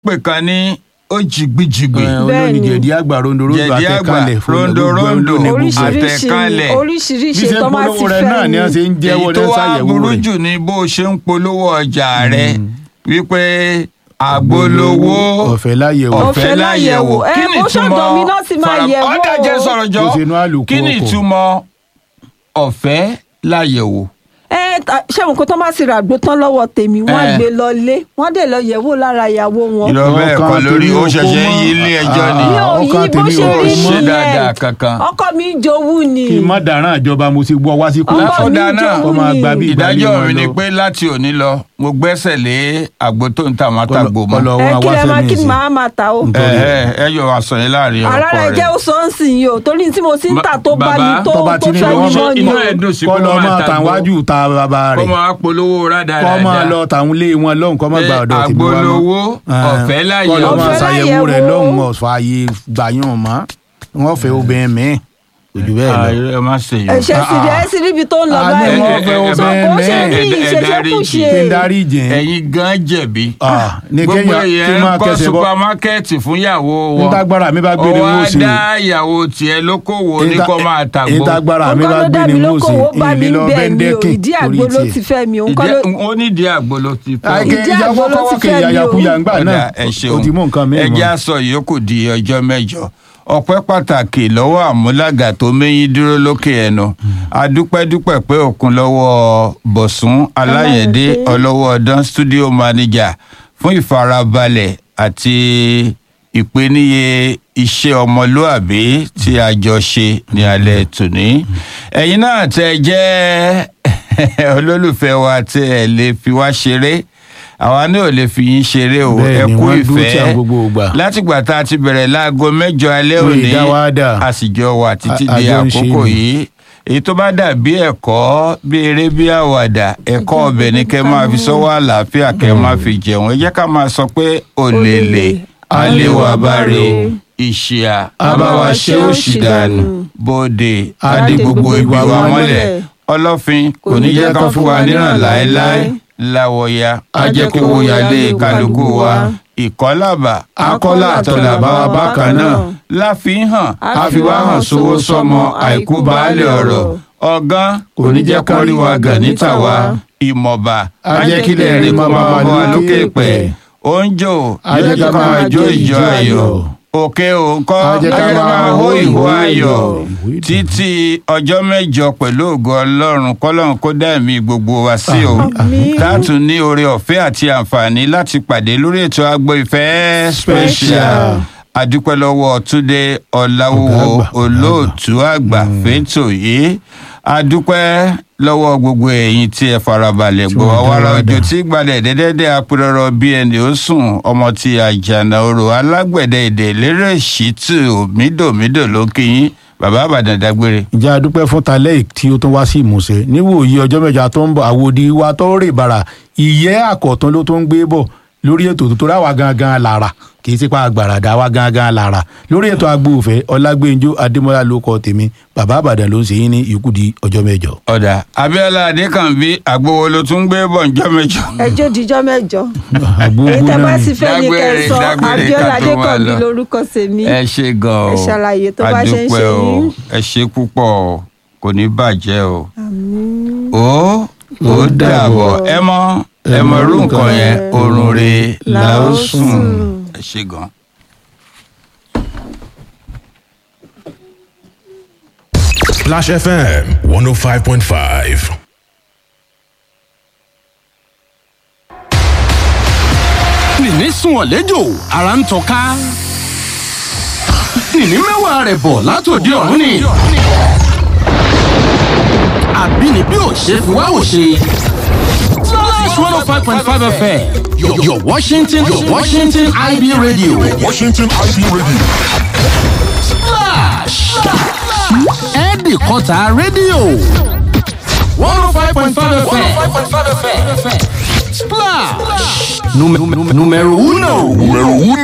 pè kan ní òjìgbìjìgbì olórí Bẹ́ẹ̀ni. jẹ̀dí àgbà rondorondo jẹ̀dí àgbà àtẹ̀kálẹ̀ rondorondo oríṣiríṣi àtẹ̀kálẹ̀ oríṣiríṣi bí ṣe tó máa ti polówó rẹ̀ fẹ́ náà ni ni. wọ́n ṣe ń jẹ́wọ́ èyí tó ní wá ṣàyẹ̀wò burú rẹ̀ jù ní bó ṣe ń polówó ọjà rẹ wípé àgbolówó ọ̀fẹ́ láyẹ̀wò Ọ̀fẹ́ láyẹ̀wò. Ẹ, Kí ni bó ṣọ̀dọ̀ ìtumọ̀ mi náà ti máa fara- yẹ̀wò. ọ̀dà jẹ́ sọ̀rọ̀ jọ Bó ṣe inú àlòkù kí ni ọkọ̀. ìtumọ̀ ọ̀fẹ́ láyẹ̀wò ẹ ta- ṣé wọn kò tó máa ti rà gbó tán lọ́wọ́ tèmi wọ́n á Eh. gbé lọ lé wọ́n dẹ̀ lọ yẹ̀wò lára ìyàwó wọn. ìlọ bẹ́ẹ̀ Ọkàn kọ́ lórí tèmi ó ò ṣẹ̀ṣẹ̀ kó ń mọ́. yí ilé ẹjọ́ ni mi ò ọkàn yí bó tèmi ṣe ò rí ṣe nìyẹn dáadáa kankan. ọkọ mi ń jowú ni kí n má dáràn ìjọba mo ti gbọ́ wá sí kú ọkọ mi ń Láfọ̀dá náà, jowú kó máa ni. gba bí ìgbàlè ìdájọ́ wọn mi ni lọ. pé láti òní lọ mo gbẹ́sẹ̀ lé àgbo tó ń ta àwọn àtàgbò mọ́ Kọlọ ẹ wọn kí wá lẹ máa kí ni sẹ́mi màá máa ta o. Nítorí ẹ ẹ ẹ yọ aṣọ yẹn láàrin ara ọkọ rẹ rẹ jẹ́ ó sọ ń sìn yìí o torí tí mo ti ń tà tó bá mi Bàbá, tó tó bá tó ti ní fẹ́ mi wọ́n mọ́ ṣe ni inú o. ẹ̀ dùn sí kọ́ kó lọ máa máa tàgbò. tàn wájú ta bàbá kó rẹ̀ máa polówó rádaràda kọ́ máa lọ tàwọn ilé wọn lọ́hùn kọ́ máa gba ọ̀dọ̀ tèmi wá mọ́. àgbolówó ọ̀fẹ́ láyé kọ́ lọ máa Ọ̀fẹ́ ṣàyẹ̀wò rẹ̀ láyẹ̀wò. lọ́hùn ọ̀fọ̀ ààyè gbàyàn mọ́ wọ́n fẹ́ obìnrin mi ojú bẹ́ẹ̀ lọ. ẹ má ṣe ẹ yìí. ṣe sì rí ẹ sì ríbi tó ń lọ Ah, ní báyìí. wọ́n fẹ́ ẹ- ẹ- sọ obìnrin kó ṣe mi. rí ẹ- ẹ- ẹ ìṣeṣẹ́kùṣe. kí n dárí jìn. ẹ̀yin gan jẹ̀bi. Ah, ní gbogbo kéèyàn tí èèyàn máa ń kọ́ kẹsẹ̀ bọ́. supamákẹ́ẹ̀tì fún ìyàwó wọn. ntagbara mi bá gbé ni ó wọ́n wá sí. dá ìyàwó tiẹ̀ lókòwò ní Nta- kó máa tàgbó. ntagbara mi nǹkan bá ló gbé dá ni mi wọ́n lóko sí. owó bá mi ìlú lọ bẹ́ẹ̀ ni o bẹ́ńdẹ́kìn ìdí torí àgbo ló tiẹ̀. ti fẹ́ mi o nǹkan ló Ìdí- ó nídìí àgbo ló ti fọ́. àìkè Ìdí ìyàwó àgbo ló ti kọ́kọ́ kè fẹ́ mi o. yàyàkuyà ńgbà Ọ̀dà, náà ẹ ṣeun o ti mú nǹkan mi ẹ mọ́. jẹ́ aṣọ ìyókù di ọjọ́ mẹ́jọ ọpẹ́ pàtàkì lọ́wọ́ àmúlàgà tó méyín dúró lókè ẹnu adúpẹ́dúpẹ́ pé òkun lọ́wọ́ bọ̀sùn aláyẹ̀dé Aláyẹ̀dé. ọlọ́wọ́ ọdán studio manager fún ìfarabalẹ̀ àti ìpèníye iṣẹ́ ọmọlúàbí tí a jọ ṣe ní alẹ́ tòní ẹ̀yin náà tẹ́ jẹ́ olólùfẹ́ wa tí ẹ lè fi wá ṣeré àwa náà ò lè fi yín ṣeré o ẹ Bẹ́ẹ̀ni, kú wọ́n dúró tí ìfẹ́ à ń gbogbo ìgbà. látìgbà tá a ti bẹ̀rẹ̀ láago mẹ́jọ alẹ́ Wọ́n òní ìdá wa dà. a sì jọ wà títí A- di àjọ ń ṣe àkókò ni. yìí èyí tó bá dàbí ẹ̀kọ́ bí eré bí àwàdà ẹ̀kọ́ ọbẹ̀ ni kẹ́ máa fi sọ́wọ́ àlàáfíà kẹ́ máa fi jẹun ẹ jẹ́ ká máa sọ pé òlèlè àlewà bàrè ìṣìà àbáwá ṣe òṣì dànù bòde adé gbogbo ibi wa mọ́lẹ̀ ọlọ́fin kò ní jẹ́ ká fún wa níràn láéláé láwọ̀ya ajẹ́kówóyalé kálukú wa ìkọ́làbà akọ́là àtọ̀làbà wa bákan náà láfihàn àfiwáhàn sówó sọmọ àìkú baálé ọ̀rọ̀ ọ̀gán kò ní jẹ́ kó rí wa gàn níta wa ìmọ̀ba ajẹ́kílẹ̀ rí kó máa bọ́ wa lókè pẹ̀ oúnjò ajẹ́ká máa jó ìjọ ayọ̀ òkè òǹkọ́ Ajẹ́ká ajẹ́ká máa máa hó hó ìhó ìhó ayọ̀ ìdùnnú. títí ọjọ́ mẹ́jọ pẹ̀lú ògo ọlọ́run kọ́lọ́run kó dá ẹ̀mí gbogbo wa sí o Àmín. táàtún ní oore ọ̀fẹ́ àti àǹfààní láti pàdé lórí ètò agbo ìfẹ́ special Special. adúpẹ́ lọ́wọ́ túnde ọ̀làwọ̀ Ọ̀gá àgbà, olóòtú àgbà fẹ́tò yìí adúpẹ́ lọ́wọ́ gbogbo ẹ̀yin tí ẹ farabalẹ̀ Tí gbọ́ wọ́n wàrà dára òjò dà. tí gbalẹ̀ dẹ́dẹ́dẹ́ apẹ̀rọ̀rọ̀ bí ẹni ó sùn ọmọ tí àjànà orò alágbẹ̀dẹ èdè lérè ṣìtù mídòmídò ló kí yín bàbá àbàdàn dágbére. ǹjẹ́ a dúpẹ́ fún talẹ́ tí ó tún wá sí ìmúṣẹ níwòye ọjọ́ mẹ́jọ tó ń bọ̀ àwòdì wa tó rè bàrà ìyẹ́ àkọ́tún ló tó ń gbé bọ̀ lórí ètò tó tóra wa gangan lára kì í sípa àgbàràdà wa gangan lára lórí ètò agbóòfẹ́ ọlágbẹ́njọ́ adémọ́lá ló kọ tèmi bàbá àbàdàn ló ń ṣe yín ní ikú di ọjọ́ mẹ́jọ. ọ̀dà abiola adékànbí àgbowó ló tún gbé bọ̀ ǹjọ́ mẹ́jọ. ẹjọ́ dijọ́ mẹ́jọ àgbóògbó èyí tẹ́ bá náà sì fẹ́ ní Dágbére, kẹsàn dágbére abiola ká tó máa adékànbí lọ. lórúkọ tèmi ẹ ṣe gan o Ẹ ṣàlàyé tó bá ṣe ń adúpẹ́ ṣe o yín. ẹ ṣe púpọ̀ o kò ní bàjẹ́ o Àmín. ó ó dàbọ̀ ẹ mọ ẹ mọ irú nǹkan yẹn oorun re la ó sùn ẹ ṣe gan. Splash FM 105.5. nìní sùn ọ̀lẹ́jọ́ ara ń tọ́ka nìní mẹ́wàá rẹ̀ bọ̀ látòdì ọ̀run ni àbínibí ò ṣe fi wá ò ṣe. Splash 105.5 FM, your, your Washington, your Washington IB radio. Washington IB Radio. Splash! Ẹ̀ẹ́dì kọta rédíò. 105.5 FM. Splash! Número uno. Número uno.